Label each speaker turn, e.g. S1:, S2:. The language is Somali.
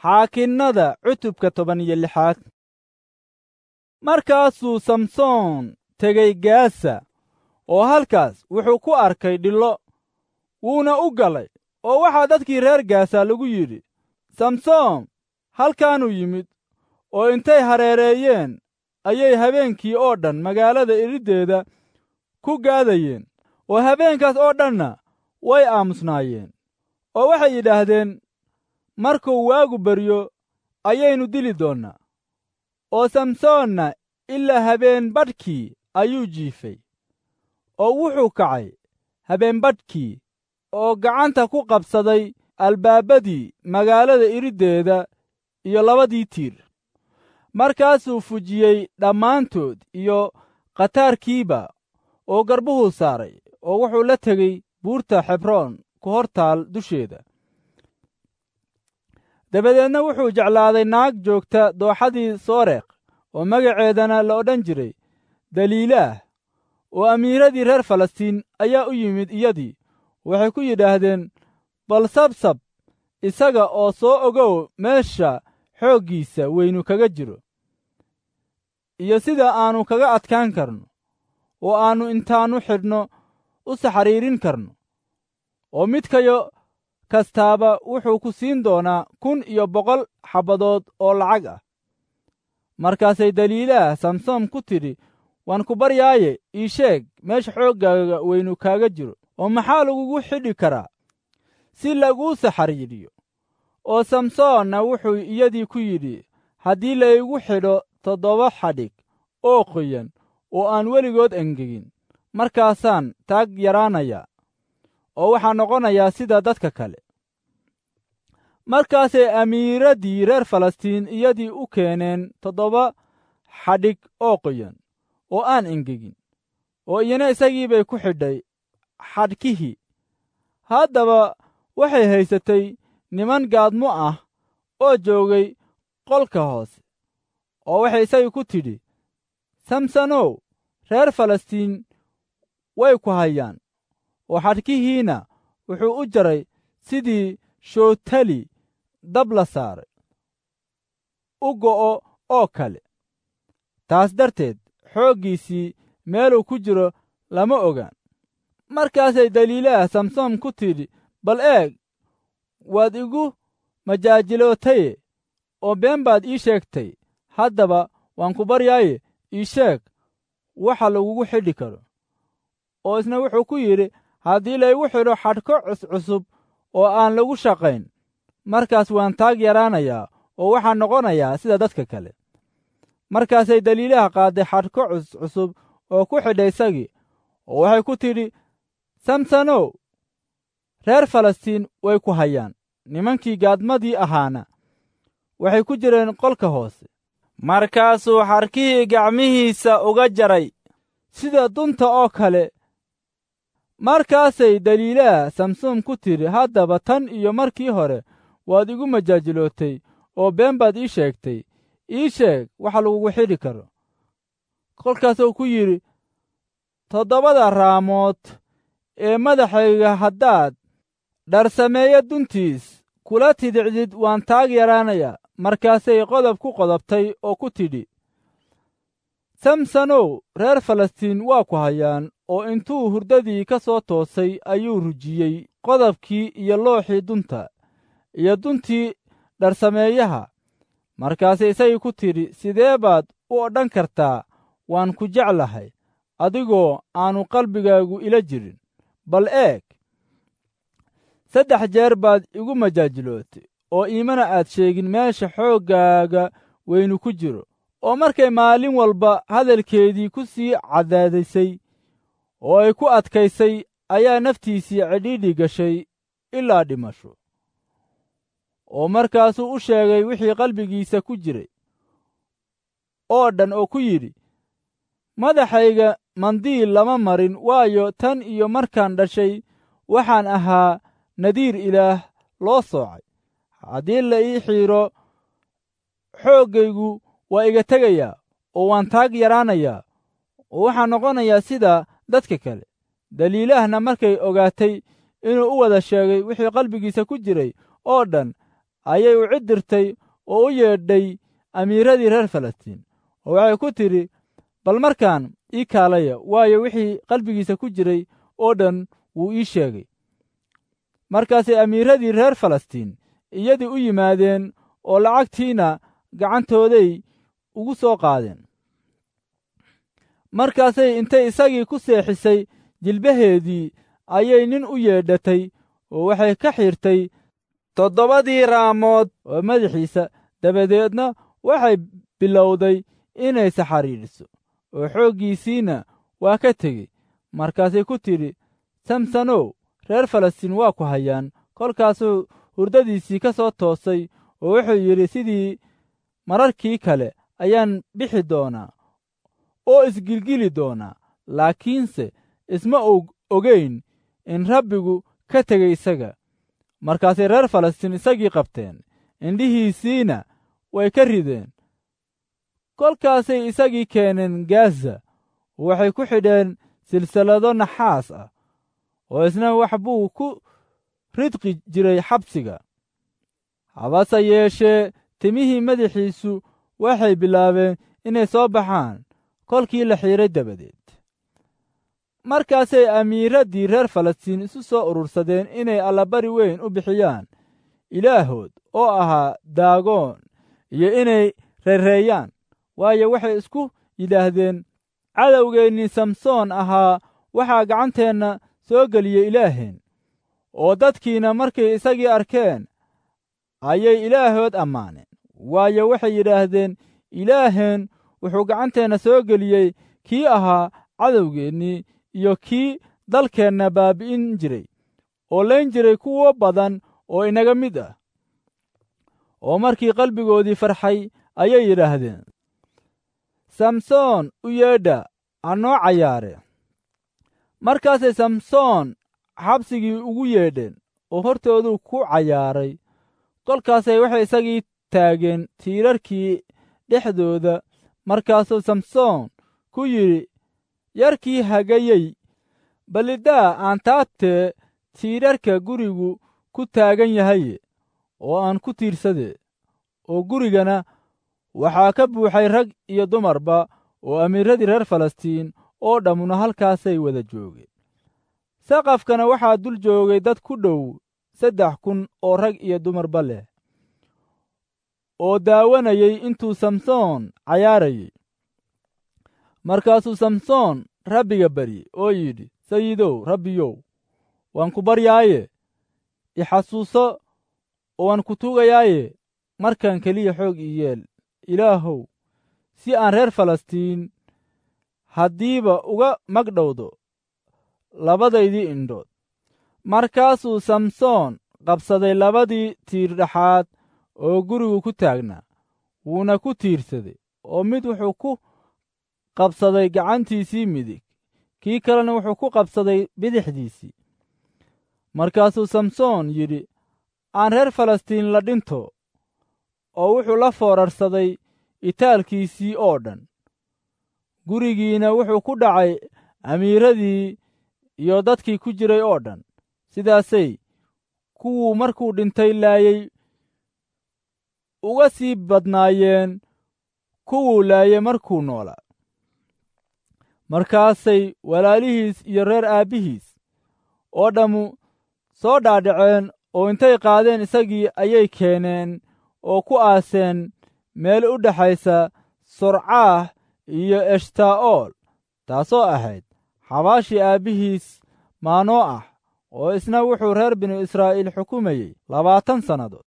S1: xaakinnada cutubka toban iyo lixaad markaasuu samsoon tegey gaasa oo halkaas wuxuu ku arkay dhillo wuuna u galay oo waxaa dadkii reer gaasa lagu yidhi samsoon halkaanuu yimid oo intay hareereeyeen ayay habeenkii oo dhan magaalada iriddeeda ku gaadayeen oo habeenkaas oo dhanna way aamusnaayeen oo waxay yidhaahdeen markuu waagu baryo ayaynu dili doonnaa oo samsoonna ilaa habeen badhkii ayuu jiifay oo wuxuu kacay habeenbadhkii oo gacanta ku qabsaday albaabadii magaalada iriddeeda iyo labadii tiir markaasuu fujiyey dhammaantood iyo khataarkiiba oo garbuhuu saaray oo wuxuu la tegey buurta xebroon ku hor taal dusheeda dabadeedna wuxuu jeclaaday naag joogta dooxadii sooreekh oo magaceedana la odhan jiray daliilaah oo amiiradii reer falastiin ayaa u yimid iyadii waxay ku yidhaahdeen bal sabsab isaga oo soo ogow meesha xooggiisa weynu kaga jiro iyo sida aannu kaga adkaan karno oo aannu intaannu xidhno u saxariirin karno oo midkayo kastaaba wuxuu ku siin doonaa kun iyo boqol xabbadood oo lacag ah markaasay daliilaah samsoom ku tidhi waan ku baryaaye ii sheeg meesha xooggaaga weynu kaaga jiro oo maxaa lagugu xidhi karaa si laguu saxariiriyo oo samsoonna wuxuu iyadii ku yidhi haddii laygu xidho toddoba xadhig oo qoyan oo aan weligood engegin markaasaan taag yaraanayaa oo waxaa noqonayaa sida dadka kale markaasay amiiraddii reer falastiin iyadii u keeneen toddoba xadhig oo qoyan oo aan engegin oo iyana isagii bay ku xidhay xadhkihii haddaba waxay haysatay niman gaadmo ah oo joogay qolka hoose oo waxay isagii ku tidhi samsonow reer falastiin way ku hayaan oo xadhkihiina wuxuu u jaray sidii shootali dab la saaray u go'o oo kale taas darteed xooggiisii meeluu ku jiro lama ogaan markaasay daliilaha samsoom ku tidhi bal eeg waad igu majaajilootaye oo been baad ii sheegtay haddaba waan ku baryaaye ii sheeg waxa lagugu xidhi karo oo isna wuxuu ku yidhi haddii laygu xidho xadhko cuscusub oo aan lagu shaqayn markaas waan taag yaraanayaa oo waxaan noqonayaa sida dadka kale markaasay daliilaha qaadday xadhko cuscusub oo ku xidhay isagii oo waxay ku tidhi samsonow reer falastiin way ku hayaan nimankii gaadmadii ahaana waxay ku jireen qolka hoose markaasuu xadhkihii gacmihiisa uga jaray sida dunta oo kale markaasay daliilaha samsoom ku tidhi haddaba tan iyo markii hore waad igu majaajilootay oo been baad ii sheegtay ii sheeg waxa lagugu xidhi karo kolkaasuu ku yidhi toddobada raamood ee madaxayga haddaad dharsameeyo duntiis kula tidicdid waan taag yaraanayaa markaasay qodob ku qodobtay oo ku tidhi samsonow reer falastiin waa ku hayaan oo intuu hurdadii ka soo toosay ayuu rujiyey qodobkii iyo looxii dunta iyo duntii dharsameeyaha markaasay isagii ku tidhi sidee baad u odhan kartaa waan ku jeclahay adigoo aanu qalbigaagu ila jirin bal eeg saddex jeer baad igu majaajilootay oo iimana aad sheegin meesha xooggaaga weynu ku jiro oo markay maalin walba hadalkeedii ku sii cadaadisay oo ay ku adkaysay ayaa naftiisii cidhiidhi gashay ilaa dhimasho oo markaasuu u sheegay wixii qalbigiisa ku jiray oo dhan oo ku yidhi madaxayga mandiil lama marin waayo tan iyo markaan dhashay waxaan ahaa nadiir ilaah loo soocay haddii la ii xiidro xooggaygu waa iga tegayaa oo waan taag yaraanayaa oo waxaan noqonayaa sida dadka kale daliilahna markay ogaatay inuu u wada sheegay wixii qalbigiisa ku jiray oo dhan ayay u cid dirtay oo u yeedhay amiiradii reer falastiin oo waxay ku tidhi bal markaan ii kaalaya waayo wixii qalbigiisa ku jiray oo dhan wuu ii sheegay markaasay amiiradii reer falastiin iyadii u yimaadeen oo lacagtiina gacantooday ugu soo qaadeen markaasay intay isagii ku seexisay jilbaheedii ayay nin u yeedhatay oo waxay ka xirtay toddobadii raamood oo madaxiisa dabadeedna waxay bilowday inay saxariidhiso oo xooggiisiina waa ka tegey markaasay ku tidhi samsonow reer falastiin waa ku hayaan kolkaasuu hurdadiisii ka soo toosay oo wuxuu yidhi sidii mararkii kale ayaan bixi doonaa oo isgilgili doonaa laakiinse isma ogeyn in rabbigu ka tegey isaga markaasay reer falastiin isagii qabteen indhihiisiina way ka rideen kolkaasay isagii keeneen gaaza waxay ku xidheen silsilado naxaas ah oo isna wax buu ku ridqi jiray xabsiga habase yeeshee timihii madaxiisu waxay bilaabeen inay soo baxaan kolkii la xiidray dabadeed markaasay amiiraddii reer falastiin isu soo urursadeen inay allabari weyn u bixiyaan ilaahood oo ahaa daagoon iyo inay reereeyaan waayo waxay isku yidhaahdeen cadowgeennii samsoon ahaa waxaa gacanteenna soo geliyey ilaaheen oo dadkiina markay isagii arkeen ayay ilaahood ammaaneen waayo waxay yidhaahdeen ilaaheen wuxuu gacanteenna soo geliyey kii ahaa cadowgeennii iyo kii dalkeenna baabi'in jiray oo layn jiray kuwo badan oo inaga mid ah oo markii qalbigoodii farxay ayay yidhaahdeen samsoon u yeedha ha noo cayaare markaasay samsoon xabsigii ugu yeedheen oo hortooduu ku cayaaray kolkaasay waxay isagii taageen tiirarkii dhexdooda markaasuu samsoon ku yidhi yarkii hagayey ballidaa aan taabtee tiirarka gurigu ku taagan yahaye oo aan ku tiirsade oo gurigana waxaa ka buuxay rag iyo dumarba oo amiiradii reer falastiin oo dhammuna halkaasay wada joogeen saqafkana waxaa dul joogay dad ku dhow saddex kun oo rag iyo dumarba leh oo daawanayay intuu samsoon cayaarayey markaasuu samsoon rabbiga baryey oo yidhi sayidow rabbiyow waan ku baryaaye ixasuuso oo waan ku tuugayaaye markan keliya xoog ii yeel ilaahow si aan reer falastiin haddiiba uga magdhowdo labadaydii indhood markaasuu samsoon qabsaday labadii tiir dhexaad oo gurigu ku taagnaa wuuna ku tiirsaday oo mid wuxuu ku qabsaday gacantiisii midig kii kalena wuxuu ku qabsaday bidixdiisii markaasuu samsoon yidhi aan reer falastiin la dhinto oo wuxuu la foorarsaday itaalkiisii oo dhan gurigiina wuxuu ku dhacay amiiradii iyo dadkii ku jiray oo dhan sidaasay kuwuu markuu dhintay laayey uga sii badnaayeen kuwuu laayey markuu noolaa markaasay walaalihiis iyo reer aabbihiis oo dhammu soo dhaadhaceen oo intay qaadeen isagii ayay keeneen oo ku aaseen meel u dhexaysa sorcaah iyo eshtaa'ool taasoo ahayd xabaashii aabbihiis maanoo ah oo isna wuxuu reer binu israa'iil xukumayey labaatan sannadood